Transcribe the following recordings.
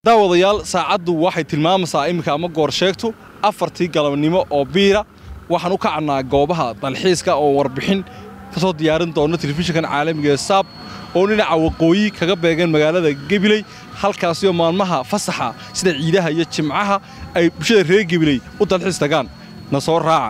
daawadayaal saacaddu waxay tilmaamaysaa iminka ama goor sheegtu afartii galabnimo oo biira waxaan u kacnaa goobaha dalxiiska oo warbixin ka soo diyaarin doona telefishinkan caalamiga ee saab oo dhinaca waqooyi kaga beegan magaalada gebiley halkaasioo maalmaha fasaxa sida ciidaha iyo jimcaha ay bulshada reer gebiley u dalxiis tagaan na soo raaca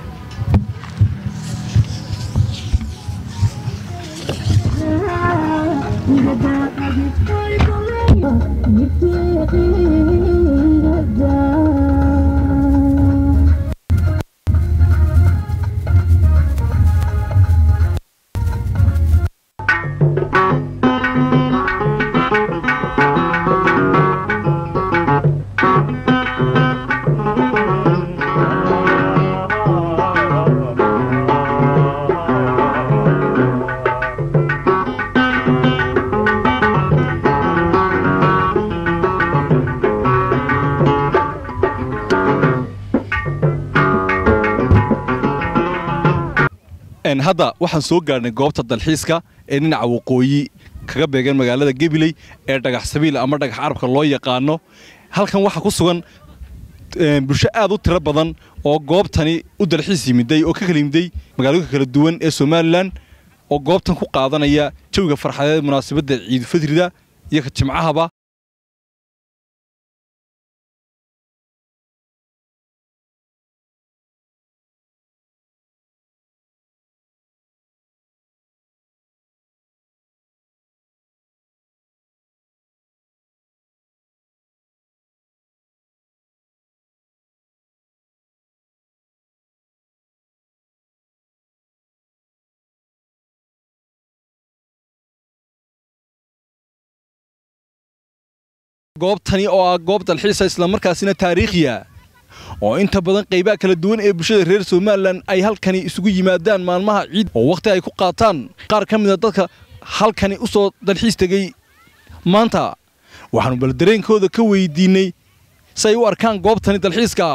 hadda waxaan soo gaarhnay goobta dalxiiska ee dhinaca waqooyi kaga beegan magaalada gebiley ee dhagax sabiil ama dhagax carabka loo yaqaano halkan waxaa ku sugan bulsho aad u tiro badan oo goobtani u dalxiis yimiday oo ka kala yimiday magaalooyinka kala duwan ee somalilan oo goobtan ku qaadanaya jawiga farxadeed munaasabadda ciidulfidrida iyo ka jimcahaba goobtani oo ah goob dalxiisa islamarkaasina taariikhiya oo inta badan qaybaha kala duwan ee bulshada reer somalilan ay halkani isugu yimaadaan maalmaha ciid oo wakhti ay ku qaataan qaar ka mida dadka halkani u soo dalxiis tegey maanta waxaannu bal dareenkooda ka weydiinnay si ay u arkaan goobtani dalxiiska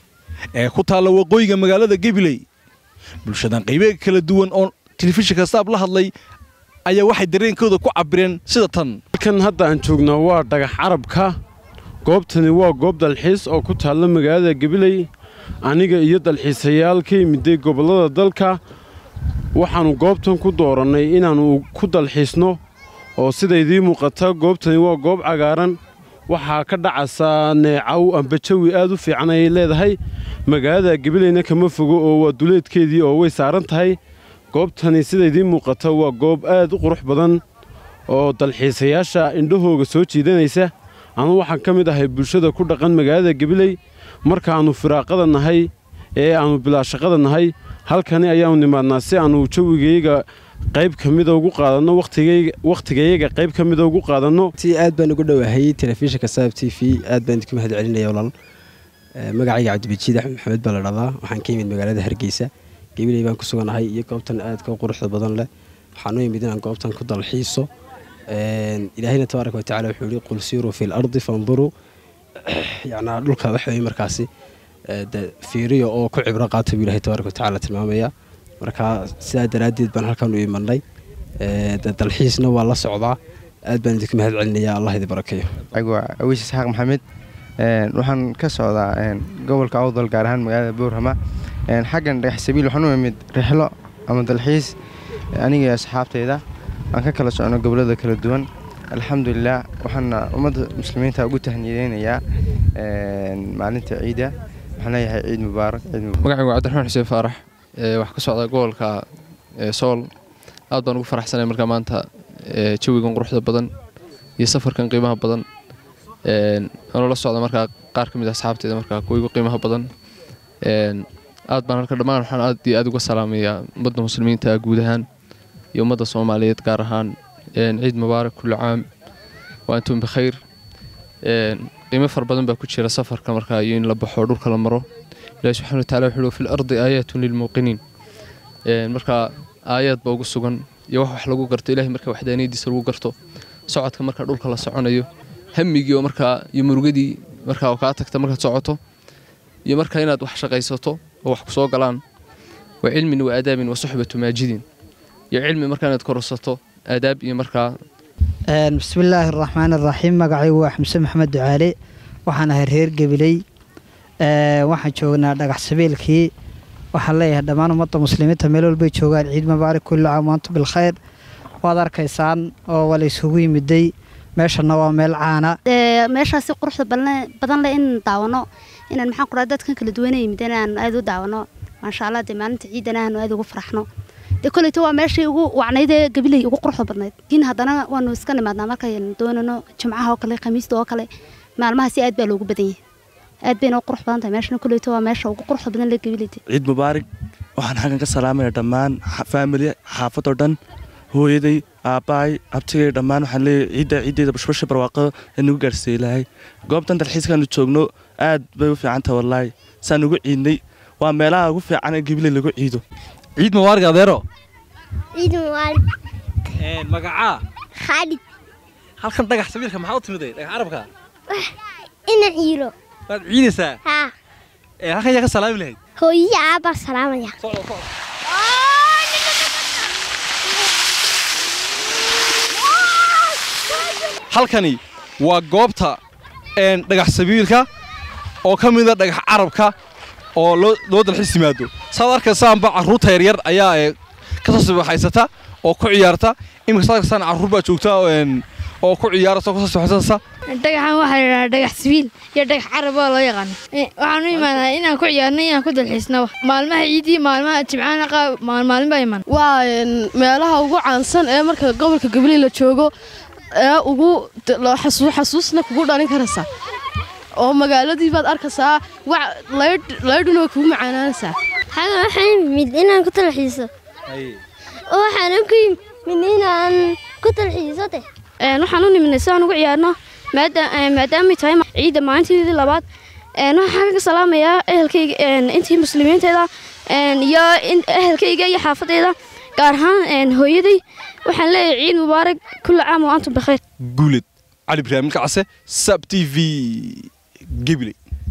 ee ku taalla waqooyiga magaalada gebiley bulshadan qaybaha kala duwan oo telefishinka saab la hadlay ayaa waxay dareenkooda ku cabbireen sida tan halkan hadda aan joognaa waa dhagax carabka goobtani waa goob dalxiis oo ku taalla magaalada gabiley aniga iyo dalxiisayaal ka yimiday gobollada dalka waxaannu goobtan ku doorannay inaannu ku dalxiisno oo sidaydii muuqata goobtani waa goob cagaaran waxaa ka dhacaysaa neecaw amba jawi aad u fiican ayay leedahay magaalada gabileyna kama fogo oo waa duleedkeedii oo way saaran tahay goobtani sidaydii muuqata waa goob aad u qurux badan oo dalxiisayaasha indhahooga soo jiidanaysa anu waxaan ka mid ahay bulshada ku dhaqan magaalada gabiley markaannu firaaqada nahay ee aannu bilaashaqada nahay halkani ayaannu nimaadnaa si aannu jawigayga qayb ka mida ugu qaadanno wakhtigayaga qayb ka mida ugu qaadanno si aad baan ugu dhowahay telefishinka saab t v aad baan idinku mahad celinaya walaal magacayga cabdibajiid axmed maxamed baa la dhahdaa waxaan ka yimid magaalada hargeysa gabiley baan ku suganahay iyo goobtan aadka u quruxda badan leh waxaan u yimid inaan goobtan ku dalxiiso ilaahayna tabaaraka watacala wuxuu yihi qul siiruu fi lardi fanduruu yacnaa dhulka waxa weye markaasi de fiiriyo oo ku cibro qaata buu ilahay tabaaraka watacala tilmaamaya marka sidaa daraaddeed baan halkan u imanay de dalxiisna waa la socdaa aad baan idinku mahad celinaya allah idi barakeeyo awiis isxaaq maxamed waxaan ka socdaa gobolka awdal gaar ahaan magaalada boorhama xaggan dhagax sabiil waxaan u imid rixlo ama dalxiis aniga asxaabtayda aan ka kala socno gobollada kala duwan alxamdulilah waxaana ummadda muslimiinta ugu tahniyeynayaa maalinta ciida waxaan leeyahay ciid mubaarak magacaygu waa cabdiraxmaan xuseen faarax waxaa ka socda gobolka sool aad baan ugu faraxsanay markaa maanta jawigan quruxda badan iyo safarkan qiimaha badan anoo la socda markaa qaar ka mid a asxaabteeda markaa kuwa igu qiimaha badan aad baan halka dhammaan waxaan aad iyo aad uga salaamayaa ummadda muslimiinta guud ahaan iyo ummadda soomaaliyeed gaar ahaan ciid mubaarak kulli caam wa antum bikhayr qiimo fara badan baa ku jira safarka markaa iyo in la baxo dhulka la maro ilahi subxana watacala wuxuu fi lardi aayaatun lilmuuqiniin markaa aayaad baa ugu sugan iyo wax wax lagu garto ilahay markaa waxdaaniyadiisa lagu garto socodka markaa dhulka la soconayo hamigii oo markaa iyo murugadii markaa oo kaa tagta markaad socoto iyo markaa inaad wax shaqaysato oo wax ku soo galaan wa cilmin wa aadaabin wa suxbatu maajidin iyo cilmi markaa inaad kororsato aadaab iyo markaa bismillaahi araxmaan araxiim magacaygu waa xamse maxamed ducaale waxaan ahay reer gabiley waxaan joognaa dhagax sabiilkii waxaan leeyahay dhammaan ummadda muslimiinta meel walbay joogaan ciid mubaarak kulli caam waantum bilkhayr waad arkaysaan oo waa la isugu yimiday meeshana waa meel caana meeshaasi quruxda badan leh in daawano inaan maxaan kuraa dadkan kala duwana yimid inaan aad u daawano maasha allah dee maalinta ciidana aanu aad ugu faraxno dee koleyto waa meeshii ugu wacnayd ee gabiley ugu quruxda badnayd laakiin haddana waanu iska nimaadnaa markaynu doonano jimcaha oo kale khamiista oo kale maalmahaasi aad baa loogu badan yahay aad bayna u qurux badan tahay meeshana koleyto waa meesha ugu quruxda badan leh gabiley ciid mubaarig waxaan xaggan ka salaamaya dhammaan faamili xaafadoo dhan hooyaday aabbahay abtigay dhammaan waxaan leeyahay ciidda ciiddeeda bashbasha barwaaqada ee nagu gaarsiiyey lahay goobtan dalxiiskaanu joogno aad bay u fiican tahay wallaahi saan ugu ciidnay waa meelaha ugu fiican ee gabiley lagu ciido ciid mubaarig adeero ciid mubaarig magacaa khaalid halkan dhagax sabiilka maxaa u timiday dhagax carabka ina ciiro waad ciidaysaa haa halkan yaa ka salaami lahayd hooyihi aabbaa salaamaya halkani waa goobta dhagax sabiilka oo ka mida dhagax carabka oo loo dalxiis yimaado saad arkaysaanba carruurta yaryar ayaa ka soo sibaxaysata oo ku ciyaarta iminka saad arkaysaan carruur baa joogta oo ku ciyaarata oo ka soo sibaxaysata dhagaxan waxaa la yidhahaa dhagax sibiil iyo dhagax carab oo loo yaqaano waxaan u imaanaa inaan ku ciyaarno inaan ku dalxiisnaba maalmaha ciidii maalmaha jimcaana qaab maalmaalin baa iman waa meelaha ugu caansan ee marka gobolka gabiley la joogo ee ugu xasuusna kugu dhalin karaysaa oo magaaladii baad arkaysaa laydhuna way kugu macaanaanaysaa xaga waxaan yimid inaan ku talxiiso oo waxaanan ku yimid inaan ku talxiiso de waxaan u nimidnay si aan ugu ciyaarno maadaamay tahay ciidda maalinteedii labaad waxaan ka salaamayaa ehelkayga intii muslimiinteeda iyo ehelkayga iyo xaafadeyda gaar ahaan hooyaday waxaan leeyahay ciid mubaarak kulla caam wa antum bikhayr guuled cali ibraahim kacase sab t v gabiley